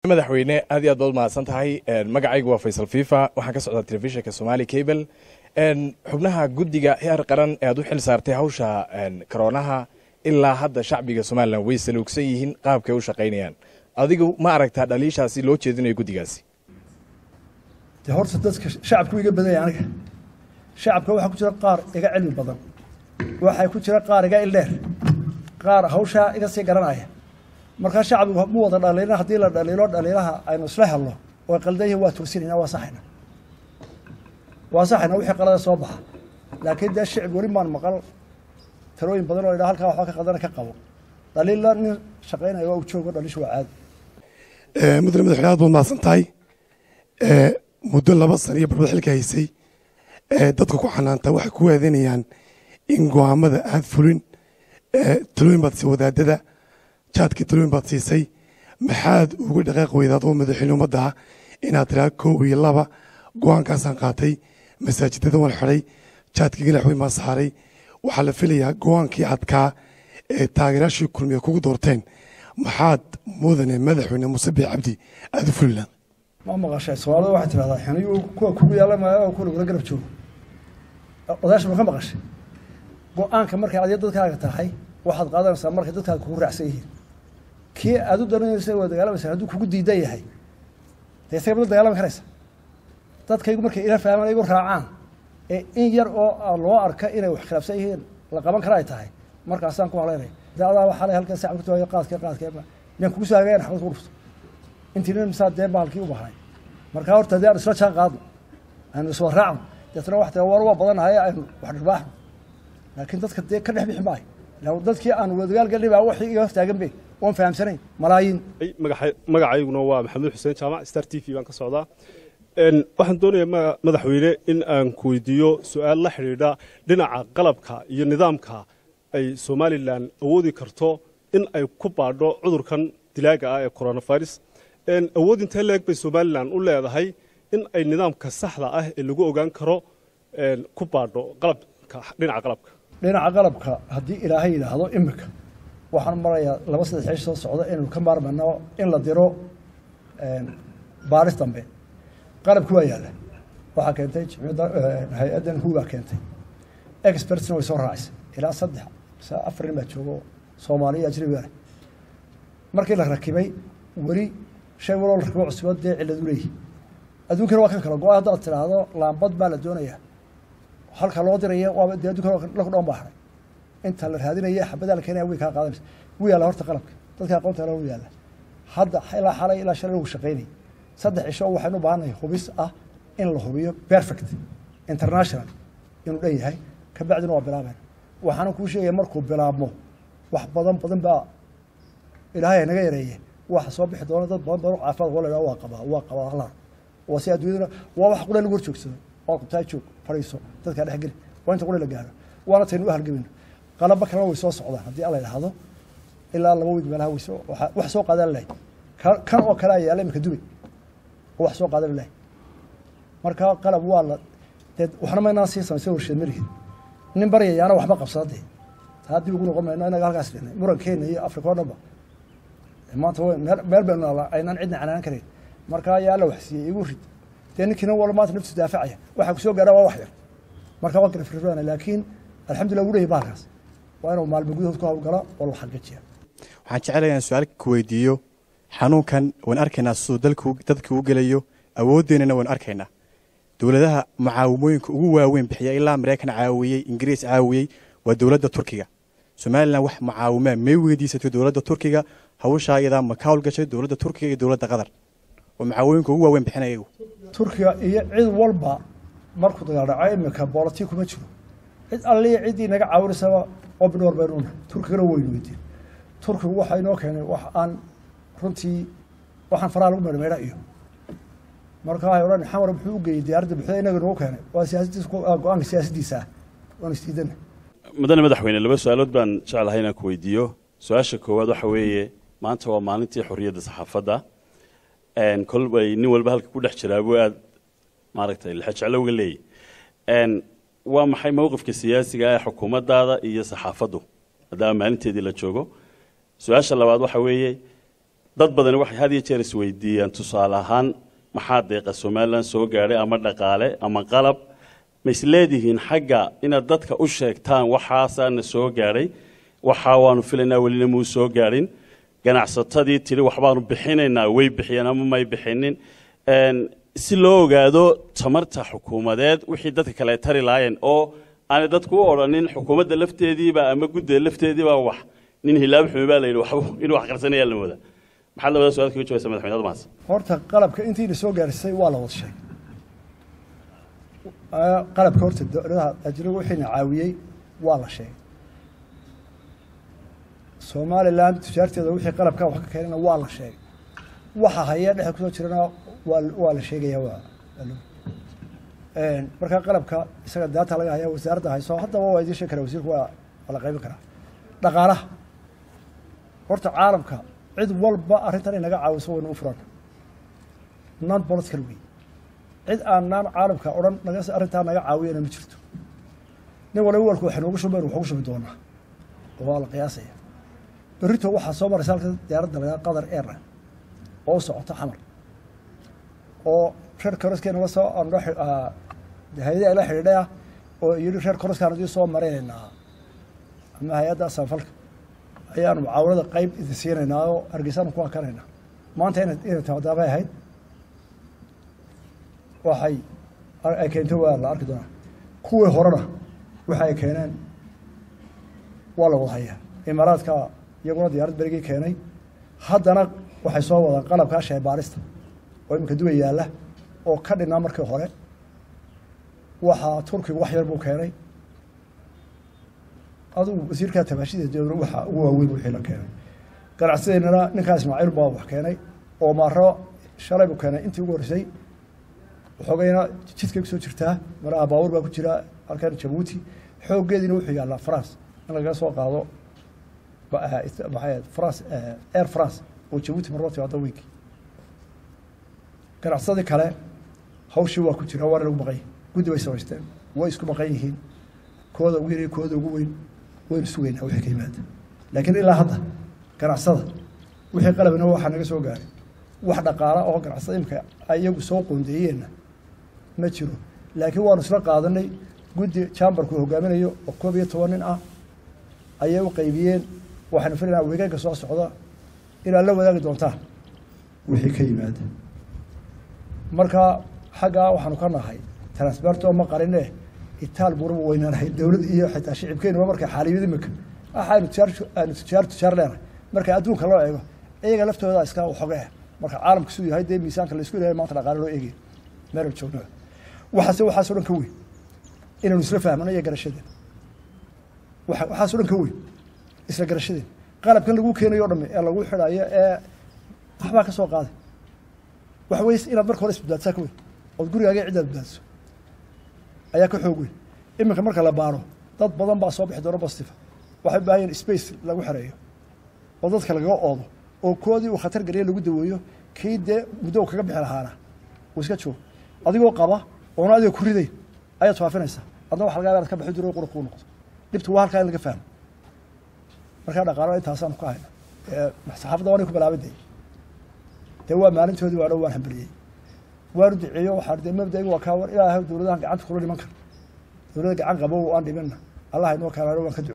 madaxweyne aad iyo aad baad mahadsan tahay magacaygu waa faysal fifa waxaan ka socdaa telefishinka somali cable xubnaha guddiga heer qaran ee aad u xil saartay hawsha karoonaha ilaa hadda shacbiga somalilan way saluugsan yihiin qaabkay u shaqaynayaan adigu ma aragtaa dhaliishaasi loo jeedinayo guddigaasi de horta dadka shacabku iga badanya aniga shacabka waxaa ku jira qaar iga cilmi badan waxaa ku jira qaar iga ildheer qaar hawshaa iga sii garanaya markaa shacbigu mu wada dhaliilna haddii la dhaliilo dhaliilaha aynu isla helno oo qaldan yihin waa tursinayna waa saxayna waa saxayna wixii qalada soo baxa laakiin dee shicib weli maan maqal talooyin badan oo idhaa halkaa waxba ka qadana ka qabo dhaliilla nin shaqaynaya waa u joogo dhaliishu waa caadi mudane madaxweyne aad baad mahadsan tahay muddo laba sana iyo barbad xilka haysay dadka ku xanaanta waxay ku waadanayaan in go'aamada aad fulin talooyin baad siisay wadaadada jaadkii talooyin baad siisay maxaad uga dhaqaaq weydaad oo madaxweyne ummadda ah inaad tiraa koob iyo laba go'aankaasaan qaatay masaajidada waan xidhay jaadkii galaxweyn baan saaray waxaa la filayaa go'aankii adkaa ee taageeraashii kulmiya kugu doorteen maxaad mudane madaxweyne muuse biix cabdi aada u fulilaan ma maqashay soomaalida waxay tidhahdaa xiniyu kuwa kugu yaala maayo oo kuwa lagula garab joogo odaasha ma ka maqashay go-aanka markay adiga dadkaaga tahay waxaad qaadanaysaa markay dadkaaga kugu raacsan yihiin kii aad u daranaysa waa dagaalamaysa hadduu kugu diidan yahay dee isaga mada dagaalami karaysa dadkaygu markay ila fahmaan igu raacaan ee in yar oo loo arka inay wax khilaafsan yihiin la qaban kara ay tahay markaasaan ku haleynaya dee adaa waxaa le halkan sac kutaayo qaadka qaadka miyaan kugu soo hagayan xabad ku dhufto intii nin misaa dee bahalkii u bahnay markaa horta dee aan isla jaan qaadno aynu iswa raacno deetna wax tira war waa badanahay aynu wax dhirbaaxno laakiin dadka dee ka dhex bixi maayo ila dadkii aan wadagaal galnay baa waxii iga hortaagan be waan fahamsanayn malaayiin magacayguna waa maxamed xuseen jaamac star t v baan ka socdaa waxaan doonayaa madaxweyne in aan ku weydiiyo su-aal la xidhiidha dhinaca qalabka iyo nidaamka ay somalilan awoodi karto in ay ku baadho cudurkan dilaaga ah ee coronavirus awood intee leeg bay somalilan u leedahay in ay nidaamka saxda ah ee lagu ogaan karo ku baadho qalabka dhinaca qalabka dhinaca qalabka haddii ilaahay yidhaahdo imika waxaan marayaa laba saddex ciish soo socda inaynu ka maarmayno in la diro baaris dambe qalabki waa yaalla waxaa keentay jimciyadda hay-addan huubaa keentay expertsna way soo raacisay ilaa saddex mise afar nin baa joogo soomaaliya ajnabiga leh markii la rakibay weli shay waloo la rakibo cusubad dee cilladu leeyihi adduunkana waa kan kale go-a haddaad tidhaahdo laambad baa la doonayaa halka loo diraya waaba dee addunkana laku dhoon baa haray inta la raadinaya xabadaa la keenaya way kaa qaadanaysa wuu yaalla horta qalabka dadka aqoonta le wuu yaalla hadda ilaa xalay ilaa shalay lagu shaqaynayay saddex cisho waxaynu u baahannahay hubis ah in la hubiyo perfect international inuu dhan yahay kabacdina waa bilaabayna waxaana kuu sheegaya markuu bilaabmo wax badan badan baa ilaahay naga yareeye waxa soo bixi doona dad badan badan caafimaad waa la waa qabaa waa qabaa halar waa si adduunyaduna waa wax qura lagu horjoogsado oo qabtaa joog fadhiiso dadkaa dhex geli waa inta qura la gaaro waana taynu u halgamayno qalaba kalena way soo socdaan haddii alla idhaahdo ilaa laba wiig meelaha wayso wax soo qaadan lahay kan oo kale ayaa yaala imika dubay oo wax soo qaadan lahay marka qalab waa la dee waxna maynaan sii samaysay warsheed malihin nin baryayaana waxba qabsada dee taa dib ugu noqon mayno inaga halkaas dhihnay murankeena iyo afrika oo dhanba maanta meel baynu naalaa aynaan cidna canaanan karayn marka ayaa alla waxsiiyey igu rid dee ninkiina wala maanta naftisu daafacaya waxaa kusoo gaara waa wax yar marka waa kala firfirana laakiin alxamdulillah wuu leeyahy bahalkaas waa inuu maalmo gudahood ku hawlgala oo la xaqiijiya waxaan jecelayaa inaan su-aal ku weydiiyo xanuunkan waan arkaynaa siduu dalku dadka u gelayo awooddeenana waan arkaynaa dowladaha mucaawimooyinka ugu waaweyn bixiya ilaa maraykan caawiyey ingiriis caawiyey waa dowladda turkiga somalilan wax mucaawimaa may weydiisatay dowladda turkiga hawshaa iyadaa ma ka howlgashay dowladda turkiga iyo dowladda qatar oo mucaawimooyinka ugu waaweyn bixinaya iyagu turkiga iyo cid walba markuu dagaal dhaco imika boolati kuma jiro cid alliya ciddii naga caawinaysaba obnor baynu unahay turkigana waynu weydiin turkigu waxaa inoo keenay wax aan runtii waxaan faraha lagu meedhmeedha iyo marka waxay odhan xamar muxuu u geeyey diyaaradda buxda inaga nagu keenay waa siyaasadiis go-aanka siyaasaddiisa ah waanu isdiidana mudane madaxweyne laba su-aalood baan jeclahay inaan ku weydiiyo su-aasha koowaad waxa weeye maanta waa maalintii xorriyadda saxaafadda kolbay nin walba halka ku dhex jiraa buu aad maaragtay lexejeclowga leeyahy waa maxay mowqifka siyaasiga ee xukuumaddaada iyo saxaafaddu maadaama maalinteedii la joogo su-aasha labaad waxa weeye dad badani waxay had iyo jeer isweydiiyaan tusaale ahaan maxaa deeqa somalilan soo gaadhay ama dhaqaale ama qalab ma isleedihiin xagga inaad dadka u sheegtaan waxaasaana soo gaadhay waxaa waanu filaynaa welina muu soo gaadhin ganacsatadii tidhi waxbaanu bixinaynaa way bixiyeen ama may bixinin Een, si loo ogaado tamarta xukuumadeed wixii dadka kale ay tari lahaayeen oo aanay dadku u odhanin xukuumadda lafteediiba ama guddida lafteediiba wax nin hilaab xumi baa la yidhi waxba inuu wax qarsanaya la moodaa maxaad labada su-aal kaga jawabaysa madaxweyne admaas horta qalabka intiina soo gaarisay waa la wada sheegay Ah, qalabka horta dowladaha ajnabiga wixiina caawiyey waa la sheegay somalilan tujaarteeda wixii qalabka wax ka keenana waa la sheegay waxa haya dhexe kusoo jirana waa waa la sheegaya waa waa loo- Een, marka qalabka isaga daata laga haya wasaaradda hayso haddaba waa idiin sheegi karaa wasiirku waa waa la qaybin karaa dhaqaalaha horta caalamka cid walba arrintan inaga caawiso waynu u furan non political wey cid aan naan caalamka odhan naga arrintaa naga caawiyana ma jirto nin waliba walku waxay noogu shubayn waxugu shubi doonaa oo waa la qiyaasaya berrito waxaa soo maraysa halka diyaaradda lagaa qatar airline oo u socota xamar oo reer koroskeena la soo andho hay-adii ay la xidhiidhay ah oo yidhi reer koroskaan adii soo maraynaynaa ama hay-adda samfalka ayaanu mucaawanada qayb idin siinaynaa oo hargeysaanu ku hakanaynaa maanta ina inay taadaabay ahayd waxay ay keento waa la arki doonaa kuwii horena waxa ay keeneen waa la wada hayaa imaaraadka iyaguna diyaarad berigii keenay haddana waxay soo wadaan qalabkaa sheebaarista oo iminka duwa yaalla oo ka dhinaa markii hore waxaa turkigu wax yar buu keenay adugu wasiirkaa tabaashida dowla waxa ugu waaweyn wixii la keenay ganacsadeennana ninkaa ismaaciil baa wax keenay oo maaro shalay buu keenay intii ugu horreysay waxoogayna jidkay kusoo jirtaa maraha baabuur baa ku jira halkan jabuuti xooggeediina wuxuu yaallaa france in lagaga soo qaado maxay france air france oo jabuuti marloo timaado weynki ganacsadii kale hawshii waa ku jira waana lagu maqan yahi guddi bay samaysteen way isku maqan yihiin kooda ugu yar kooda ugu weyn waynu sugaynaa wixii ka yimaada laakiin ilaa hadda ganacsada wixii qalabina waxaa naga soo gaaray wax dhaqaala oo ganacsada imika iyagu soo qoondeeyeenna ma jiro laakiin waanu isla qaadanay guddi chamberku hogaaminayo oo koob iyo toban nin ah ayay u qaybiyeen waxaanu filaynaa weegaanka soo socda inaad la wadaagi doontaan wixii ka yimaada marka xaggaa waxaanu ka nahay transberto ma qarine itaal buuraba weynaanahay dowlad iyo xitaa shicibkeenuba markay xaaliyad imika waxaanu tijaar aanu tijaar tijaar leenahay marka adduunka loo eego iyaga laftooda iska waxooga ah marka caalamka siduu yahay dee miisaanka laisku ilahay maanta dhaqaale loo eegay meel joogno waxaase waxaasoo dhan ka weyn inaynu isla fahmano iyo garashadeen waxa waxaasoo dhan ka weyn isla garashadeen qalabkan lagu keenayo o dhami ee lagu xidhayo ee waxbaa ka soo qaaday waxa weye inaad marka hore isbadbaadsaa ka weyn ood gurigaaga ciddaad badbaadiso ayaa ka xoog weyn iminka marka la baaro dad badan baa soo bixi doona bostiva waxay u baahan yihin space lagu xereeyo oo dadka lagaga oodo oo koodii uu khatar geliya lagu daweeyo kii dee muddo u kaga bixi lahaana uu iska joogo adigoo qaba oona adiga ku ridayn ayaad faafinaysaa adna waxa laga yaaba inaad ka baxi jiro qura kuu noqdo dhibtu waa halkaa in laga fahmo markaa dhaqaalo intaasaanu ka hayna saxaafadda waanay ku bilaabay dee waa maalintoodii waa dhow waan hambaliyey waanu duceeyo waxaa dee mabdaiga waa kaa war ilaahay dowladahan gacanta kula dhiman kara dowladda gacan qabo aan dhibinna allah inoo kaalano waan ka duce